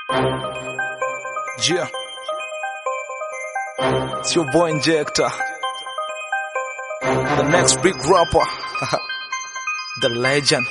Yeah. It's your boy Injector. The next big rapper. the legend.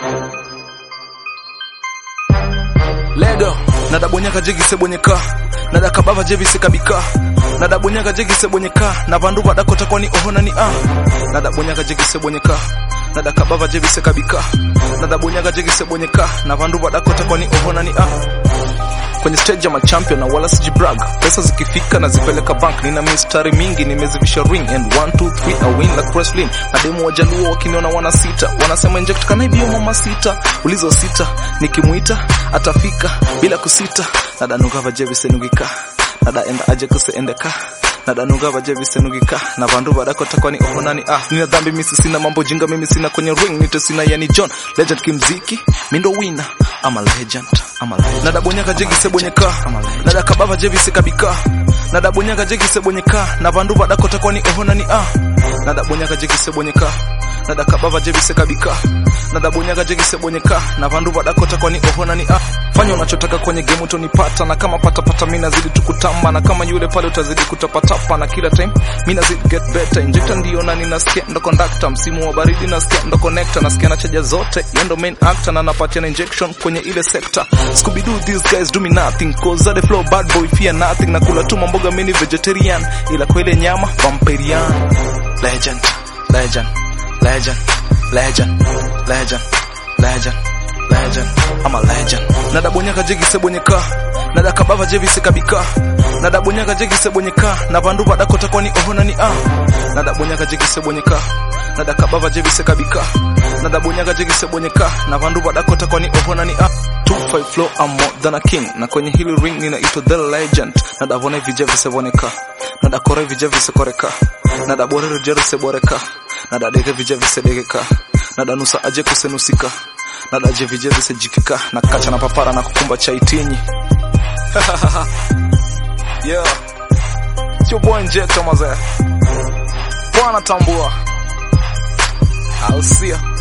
Lego. Nadabonyaka jegise bonyeka. Nadakabava jevise kabika. Nadabonyaka jegise bonyeka. Na vandu vadakota kwani ohona ni ah. Nadabonyaka jegise bonyeka. Nadakabava jevise kabika. Nadabonyaka jegise bonyeka. Na vandu vadakota kwani ohona ni ah kwenye stage ya machampion na wala sijibrag pesa zikifika na zipeleka bank nina mistari mingi nimezivisha ring and 1 2 3 I win like wrestling mademu wajaluo wakiniona wana sita wanasema inject kana ibio mama sita ulizo sita nikimuita atafika bila kusita nadanuka vaje visenugika nadaenda aje kuseendeka nadanuga vaje visenugika na vandu vadakota kwani ohonani ah nina dhambi misi sina mambo jinga mimi sina kwenye ring nite sina yani John legend kimziki mindo wina I'm a legend I'm a legend nadabonyaka jegise bonyeka nadakabava jevise kabika nadabonyaka jegise bonyeka na vandu vadakota kwani ohonani ah nadabonyaka jegise bonyeka nadakabava jevise kabika nadabonyaka jegise bonyeka na vandu vadakota kwani ohonani ah fanya unachotaka kwenye game utonipata na kama patapata mi nazidi tukutamba na kama yule pale utazidi kutapatapa na kila time mi nazidi get better injector ndio na ninasikia ndo conductor msimu wa baridi nasikia ndo connector nasikia na chaja zote yendo main actor na napatia na injection kwenye ile sector Scooby Doo these guys do me nothing cause the flow bad boy fear nothing na kula tu mamboga mini vegetarian ila kwa ile nyama vampirian legend legend legend legend legend legend legend I'm a legend nadabonyaka jegise bonyeka nadakabava jevise kabika nadabonyaka jegise bonyeka na vandu vadakota kwani ohona ni ah nadabonyaka jegise bonyeka nadakabava jevise kabika nadabonyaka jegise bonyeka na vandu vadakota kwani ohona ni ah 25 flow I'm more than a king na kwenye hili ring ninaitwa the legend nadavona vijevise voneka nadakore vijevise koreka nadaborere jerese boreka nadadeke vijevise degeka nadanusa aje kusenusika nadaje vijevise jikika na kacha na papara na kukumba chaitinyi yeah. Sio boy Injector mazee bwana tambua I'll see ya